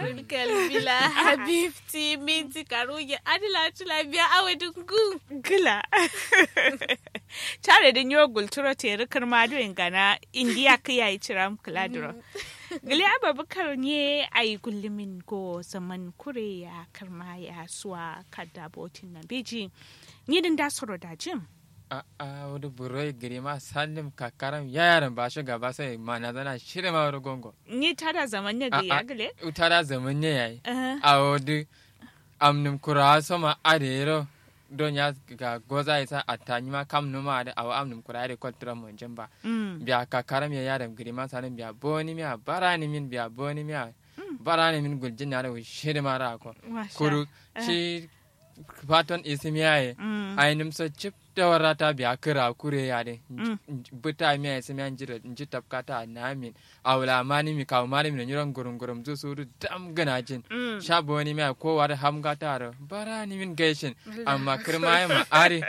kalbila habibti minti karuge adila tula biya awa dungu gila tare da yiwa gulturo te rikar madu gana indiya ka yayi ciram kiladuro gili ababakar ne a yi gullumin go zaman kure ya karma ya suwa kada botin na beji ni din da soro da jim a a wani buroi gari ma salim kakaram yaran ba shi gaba sai ma na zana shirya ma wani gongo ni tada zaman ne da ya gile utara zaman ne yayi Eh, a wani amnim kura sama adero don ya ga goza isa a tanyi ma kam numa da awa amnim kura da kwaltura mun jin ba mm, biya kakaram ya yaran gari ma salim biya boni miya barani min biya boni miya barani min guljin na da shirya ma ra ko masha. kuru shi faton isimiyaye Mm, ainihin so cip da warata biya kira kure ya de Mm. buta mi ay simi anjira nji tapkata namin awla mani mi kaw mani mi nyuron gurum gurum zu suru dam gana jin mm. shabo ni mi ko war ham gataro bara ni min gaishin amma kirma ma ari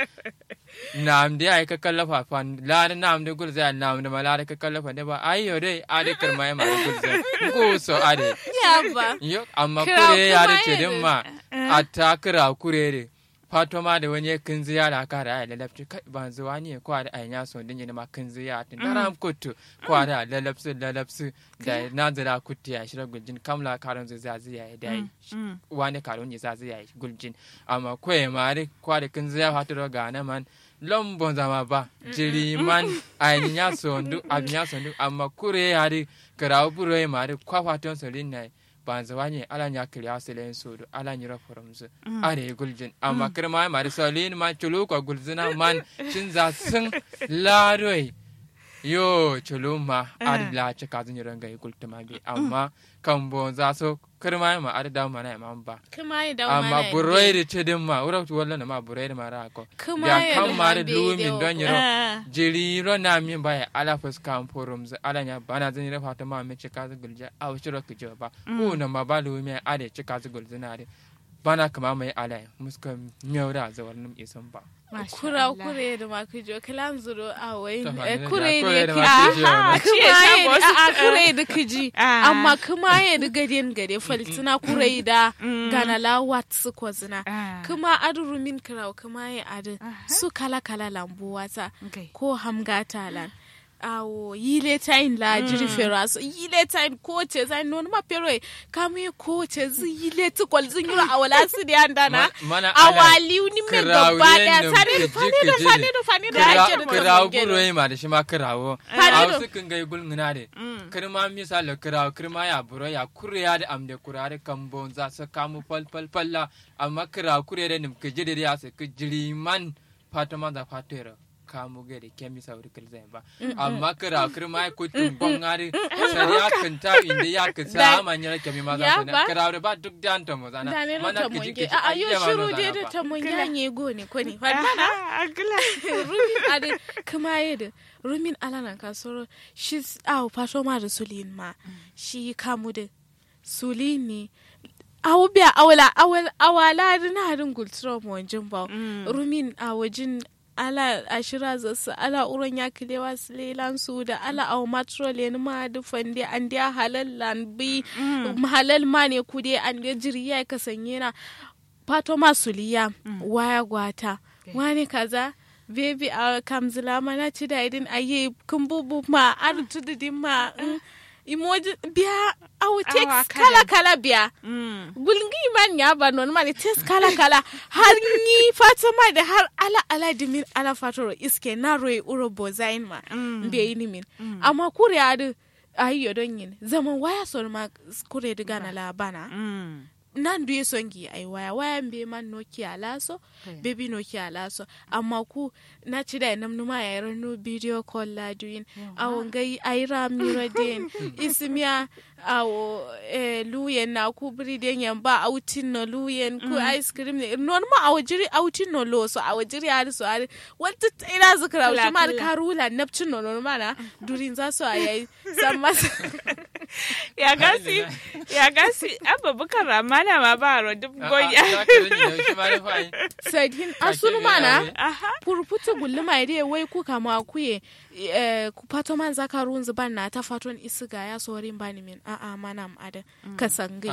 nam de ay ka kallafa fan la nam de gulza nam de malare ka kallafa de ba ayo de ade kirma ma gulza ko so ade ya ba yo amma Kira kure ya de kuma ce din yana- ma a ta kira kure de fato ma da wani kin ziyara ka da ai lalabci kai ban zuwa ne ko da ai ya so din ne ma kin ziyara tin daram kutu ko da lalabsu lalabsu da na zira kutu ya shira guljin kamla karon zai zai ya dai mm. wani karon ya zai ya guljin amma ko ya mari ko da kin ziyara fato ga na man lombon zama ba jiri man ai ya so ndu abin ya so ndu amma kure ya ri karawo buro ya mari kwa faton so lin nai ban zuwa ne ala nya kiriya silen sodo ala nyira forumzu are guljin amma kirma mari solin ma chulu ko gulzina man shin za sun laroi yo chulu ma ar la ce ka zun yiranga gultuma bi amma kan bon za so kirma ma ar da mana ma ba kuma ya da amma buroi da ce din ma ura tu wallan ma buroi da mara ko kuma ya ya kan da mari hambe lumin da don yiro Ah, jiri ro na min ba ala fuska forumzu ala nya bana zan yira fata ma me ce ka zu gulja a wuciro ki jo ba ko na ma ba lumi ade ce ka zu gulzina de bana kama mai ala muska miyauda zawar num isan ba masha kura Allah. kure da ma kujo kalan zuro a wai Ta eh, hanyar kure da kure da da ki- ma kujo Aha, ne. Ci ya kuma sha ya wasu- da a kure da kiji Ah. amma kuma ya da gadiyan gade faltina kure da gana la wat su ko zina Ah, kuma aduru min kirau kuma ya adu Aha. su kala kala lambu wata okay. ko hamgata lan awo yile tain la jiri fera so yile tain ko ce zai non ma pero e kamu ye ko ce zi yile tu kol zin yura awala su de andana Ma- mana ala awali ni me kirawo gaba da yennum sani kiji da fani da kiji fani ne. da fani da Kira- ake da kirawo kamun buro yi ma da shi ma kirawo Fani a do. wasu kan gai gulun na de kirma misali kirawo kirma ya buro ya kure ya da amde kurare kan bon za su kamu fal fal falla amma kirawo kure da nim kiji da ya su kijiri man fata ma za fatera kamu gai da kemi sauri kilzai ba amma kirawo kirma ya kutun bongari sari ya kanta inda ya Da- kisa amanya kemi ma za Ya su ba? na kirawo da ba duk da anta mo zana da ne mana ta kiji monge kiji a ayo ayya ma shiru no de zana da ba. ta monge ne go ne ko ne fa Aha, agla. rumin ade kuma yadda rumin alanan kasoro shi awo fato ma da sulin ma shi kamu da sulin ne awo biya awala awala awala da na harin gultura mu wajen ba rumin a wajen ala ashira zasu ala uron ya kilewa silelan su da ala awo matrol ne ma da fande an da halal lan bi halal ma ne ku dai an da jiri ya kasanye na fato ma suliya waya gwata wani kaza baby a kamzila mana ci da idin aye kun bubu ma ar tududin ma mm, emoji biya awu Awa, text kada. kala kala biya Mm. gulgi man ya ba non mani text kala kala har ni fatima da har ala ala dimin ala fatoro iske na roye uro bozain ma Mm. mbe yi min amma kure adu ayi yodon yin zaman waya son ma kure diga na labana Mm. nan duye songi ai waya waya mbe man nokia laso Okay. baby nokia laso amma ku na ci da nam numa ya rano video call la duin awon gai aira mira den ismiya awo eh, luyen na ku biri den yan ba autin no luyen ku ice cream ne non ma awo jiri autin no lo so awo jiri ari so ari wata ina zikra Kala, wuce ma kala. karula napcin no non mana durin za su ayi san masa ya gasi ya gasi abubakar ramana ma ba ro duk Ah, ah, goya za ka rage da shi ma da fa'in. sadin Kake asunu ne mana aure. aha purputu gulluma ide wai ku kama kuye eh, ku pato man zakarun zuban na ta faton isiga ya sorin bani min a'a manam ada kasangai